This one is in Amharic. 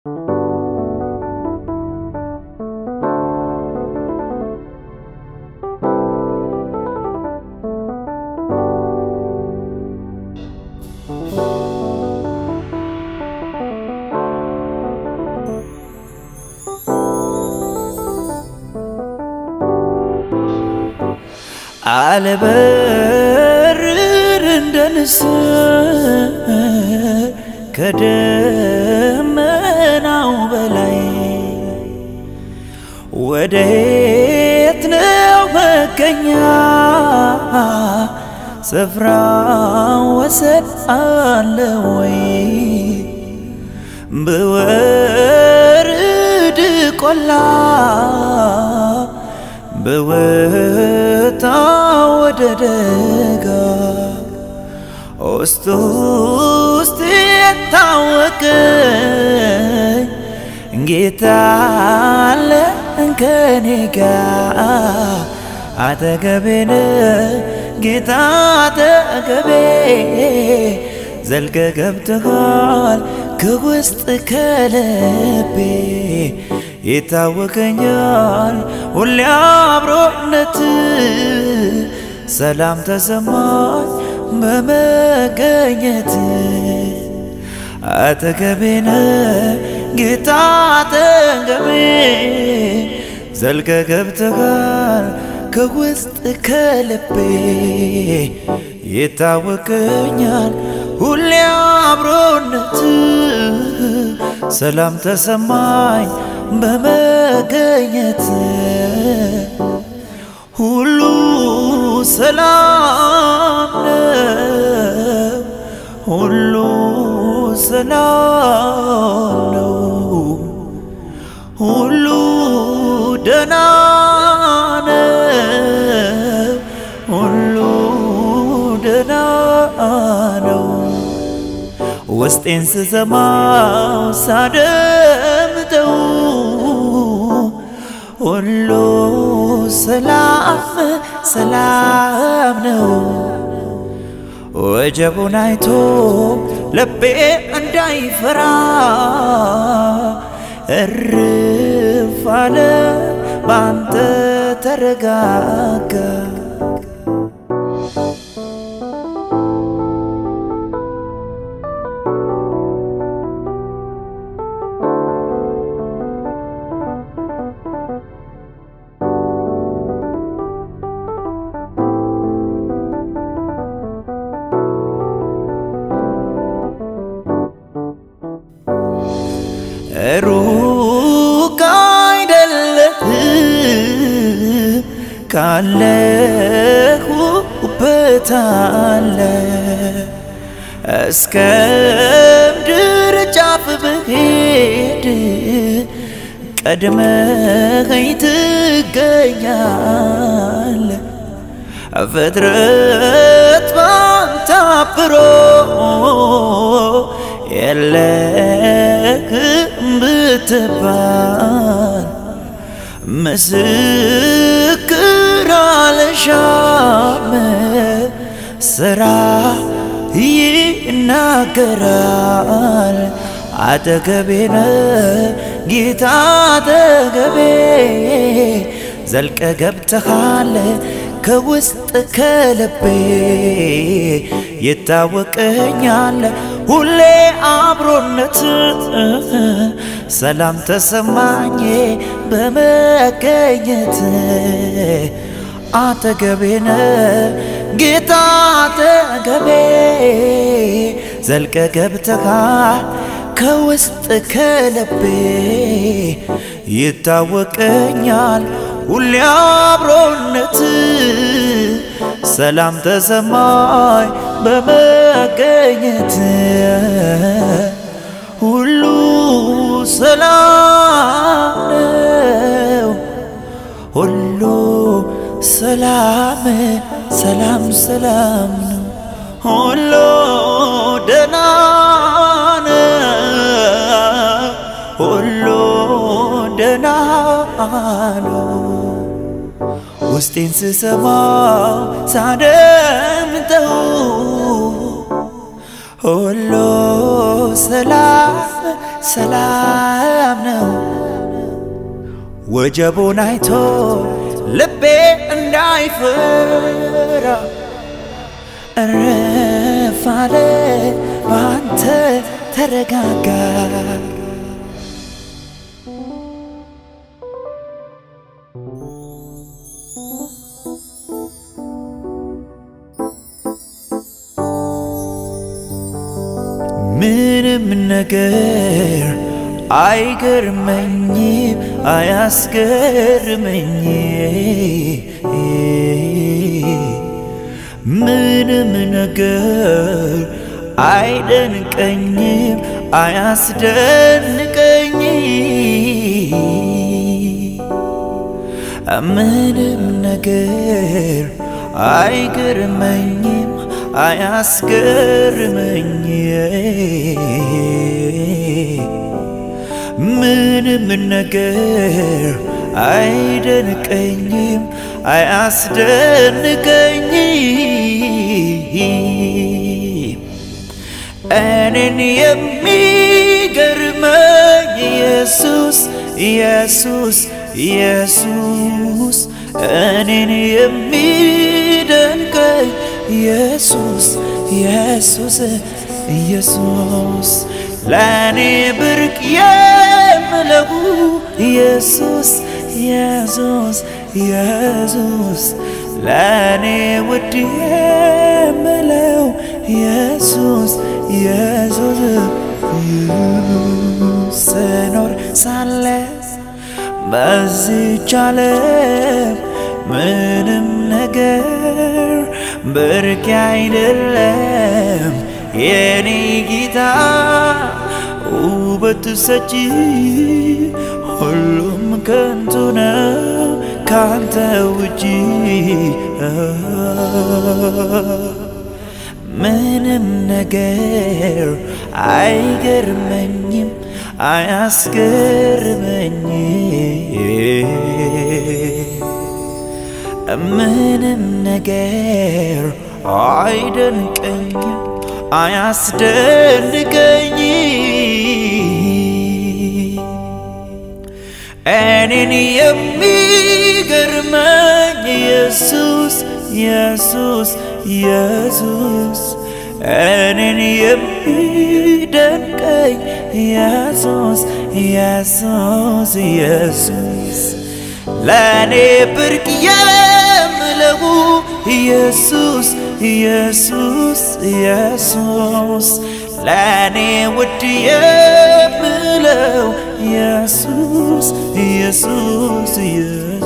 አልበርር እንደ ንስር ከደመናው በላይ ወዴት ነው መገኛ ስፍራ ወሰን አለ ወይ? ብወርድ ቆላ ብወጣ ወደ ደጋ ውስጥ ውስጥ የታወቀኝ ጌታ አለ ከኔ ጋ አጠገቤን ጌታ አጠገቤ ዘልቀ ገብተሃል ከውስጥ ከልቤ ይታወቀኛል ሁሌ አብሮነት ሰላም ተሰማኝ በመገኘት አጠገቤነ ጌታ አጠገቤ ዘልቀ ገብተሃል ከውስጥ ከልቤ ይታወቀኛል ሁሌ አብሮነት ሰላም ተሰማኝ በመገኘት ሁሉ ሰላም ነው፣ ሁሉ ሰላም ነው፣ ሁሉ ደህና ነው፣ ሁሉ ደህና ነው። ውስጤን ስሰማው ሳደምጠው ሁሉ ሰላም ሰላም ነው። ወጀቡን አይቶ ልቤ እንዳይፈራ እርፍ አለ ባንተ ተረጋጋ። ሩቅ አይደለህም ካለሁበት አለ እስከ ምድር ጫፍ ብሄድ ቀድመኸኝ ትገኛለ ፍጥረት ባንተ አብሮ የለህም ብትባል ምስክር አልሻም ስራ ይናገራል። አጠገቤነ ጌታ አጠገቤ ዘልቀ ገብተሃል ከውስጥ ከልቤ ይታወቀኛል ሁሌ አብሮነት ሰላም ተሰማኝ በመገኘት አጠገቤነ ጌታ አጠገቤ ዘልቀ ገብተሃል ከውስጥ ከልቤ ይታወቀኛል ሁሌ አብሮነት ሰላም ተሰማኝ በመገኘት ሁሉ ሰላም ነው፣ ሁሉ ሰላም ሰላም ሰላም ነው፣ ሁሉ ደህና ነው፣ ሁሉ ደህና ነው። ውስጤን ስሰማው ሳደምጠው ሁሉ ሰላም ሰላም ወጀቡን አይቶ ልቤ እንዳይፈራ እረፍ አለ ባንተ ተረጋጋ ምንም ነገር አይገርመኝም አያስገርመኝ ምንም ነገር አይደንቀኝም አያስደንቀኝ ምንም ነገር አይገርመኝም አያስገርመኝ ምንም ነገር አይደንቀኝም አያስደንቀኝ እኔን የሚገርመኝ ኢየሱስ ኢየሱስ ኢየሱስ እኔን የሚደንቀኝ ኢየሱስ ኢየሱስ ኢየሱስ ለእኔ ብርቅ የምለው ኢየሱስ ኢየሱስ ኢየሱስ ለእኔ ውድ የምለው ኢየሱስ ኢየሱስ ስኖር ሳለ በዚች ዓለም ምንም ነገር ብርቅ አይደለም የኔ ጌታ ውበት ሰጪ ሁሉም ከንቱ ነው ካንተ ውጪ ምንም ነገር አይገርመኝም አያስገርመኝ ምንም ነገር አይደንቀኝም አያስደንቀኝ እኔን የሚገርመኝ ኢየሱስ ኢየሱስ ኢየሱስ እኔን የሚደንቀኝ ኢየሱስ ኢየሱስ ኢየሱስ ለእኔ ብርቅ የምለው ኢየሱስ ኢየሱስ ኢየሱስ ለእኔ ውድ የምለው ኢየሱስ ኢየሱስ ኢየሱስ